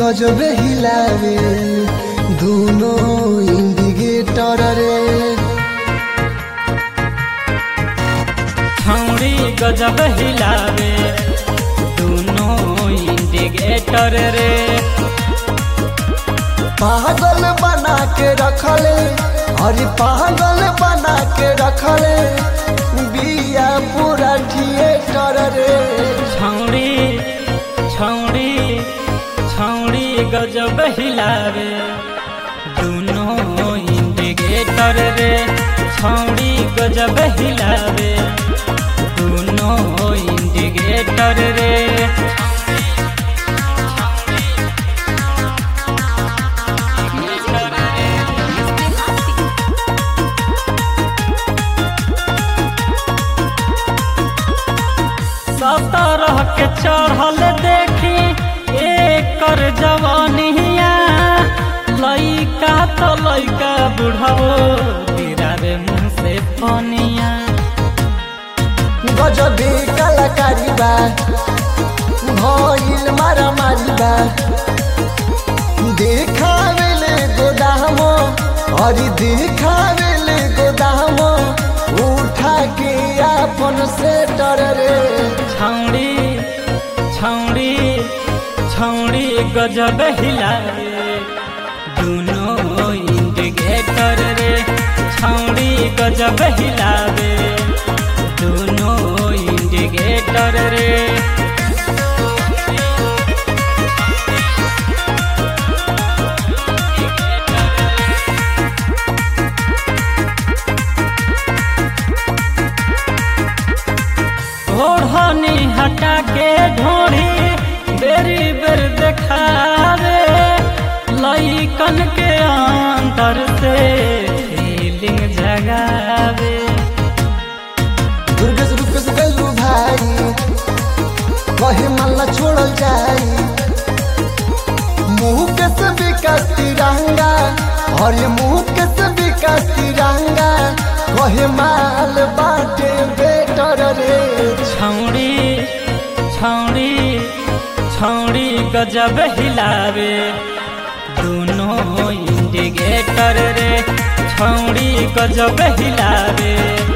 गजब हिलावे दोनों इंडिकेटर रे छौड़ी गजब हिलावे दोनों इंडिकेटर रे पागल बना के रखले अरे पागल बना के रखले बिया पूरा थिएटर रे छौड़ी छौड़ी छौड़ी गजब हिलावे दोनों इंडिकेटर रे छौड़ी गजब हिलावे दोनों इंडिकेटर रे सतरह के चढ़ल देखी एकर जवानिया लइका तो लइका बुढ़ाओ तेरा रे मुँह से पनिया गजबे कलाकारी बा भइल मारा मारी बा देखावेले गोदामो अरे देखावेले गोदामो उठा के अपन सेटर रे छौड़ी छौड़ी छौड़ी गजब हिलावे दोनों इंडिकेटर रे छौड़ी गजब हिलावे दोनों इंडिकेटर रे ओढ़नी हटा के ढोढ़ी बेरी बेर देखावे लइकन के अंदर से फीलिंग जगावे दुर्गेश रुपेश गलू भाई कहे मल्ला छोड़ल जाई मुंह के से विकास तिरंगा और ये मुंह के से विकास तिरंगा कहे माल बाटे बेटर रे छौड़ी छौड़ी छौड़ी गजब हिलावे दोनों इंडिकेटर रे छौड़ी गजब हिलावे